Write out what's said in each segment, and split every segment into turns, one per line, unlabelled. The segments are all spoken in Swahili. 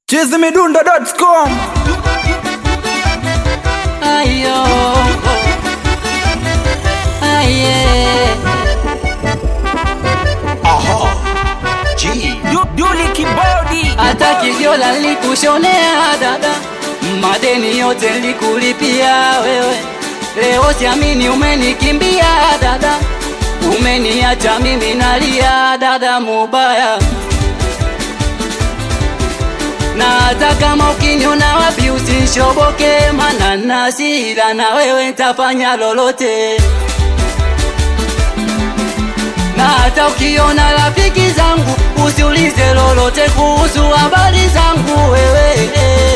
chizimidundo.com
Ayo, aye,
Duli Kibodi
hata kijiola nilikushonea dada, madeni yote nilikulipia wewe. Leo siamini umenikimbia dada, umeniacha mimi nalia dada, mubaya na hata kama ukiniona wapi usishoboke, mana nasira na wewe ntafanya lolote. Na hata ukiona rafiki zangu usiulize lolote kuhusu habari zangu wewe,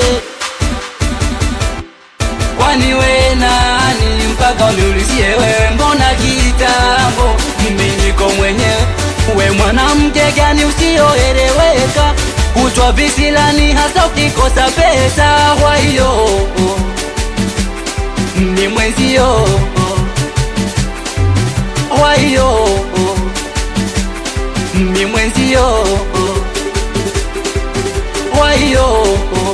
kwani we nani mpaka uniulizie wewe? Mbona kitambo mimi niko mwenyewe, we mwanamke gani usioeleweka kutwa visilani hasa ukikosa pesa. Kwa hiyo ni mwenzio, kwa hiyo ni mwenzio, kwa hiyo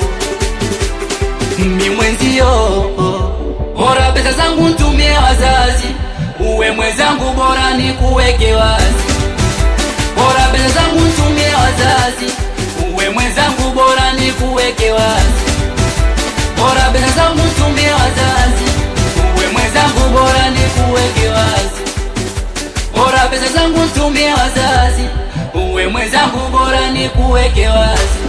ni mwenzio. Bora pesa zangu ntumie wazazi, uwe mwenzangu, bora ni kuweke wazi. Bora pesa zangu ntumie wazazi uwe mwenzangu bora ni kuweke wazi, bora pesa zangu tumie wazazi, uwe mwenzangu bora ni kuweke wazi, bora pesa zangu tumie wazazi, uwe mwenzangu bora ni kuweke wazi.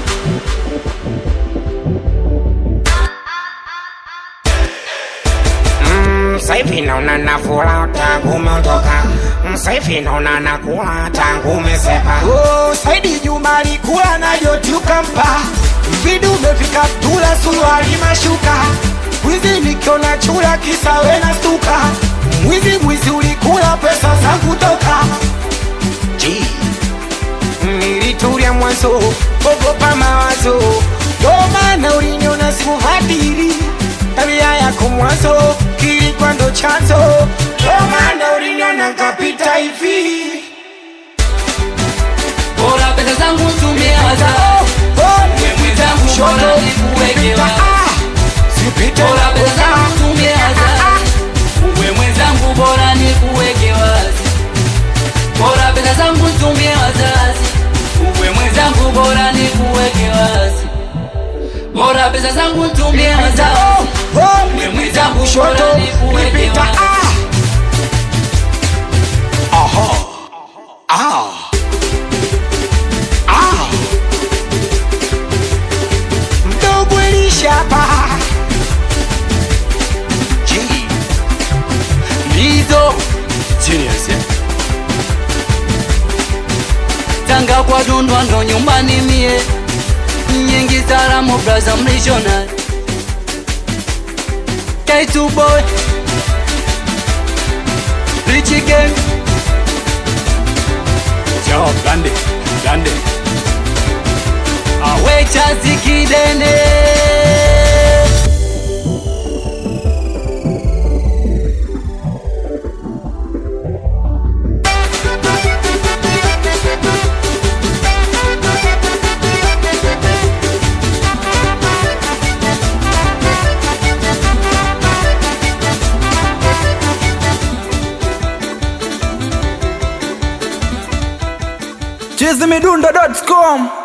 Sasa hivi naona nafura tangu umeondoka, sasa hivi naona nakula tangu umesepa.
Oh, Saidi Juma alikula na Joti ukampa vidu umefika tula suruali mashuka wizi nikiona chula kisa we na stuka mwizi mwizi ulikula pesa zangu toka
G. Nilitulia mwanzo, ogopa mawazo,
ndo maana uliniona sikufadili tabia yako mwanzo kilikuwa ndo chanzo ndo maana uliniona nkapita hivi
Bora pesa zangu tumie wazazi, uwe mwenzangu bora ni kuweke wazi. Bora pesa zangu tumie wazazi, uwe mwenzangu bora ni kuweke wazi. Bora pesa zangu tumie wazazi, uwe mwenzangu bora ni kuweke wazi. Bora pesa zangu tumie wazazi, uwe mwenzangu bora ni kuweke wazi.
mdogo elishapa
Lizo Tanga kwa dundwa ndo nyumbani mie nyingi salamu braza mlishona K2 boy Richie gang
Yo, Gande, Gande
awe chazi kidene
chizimidundo.com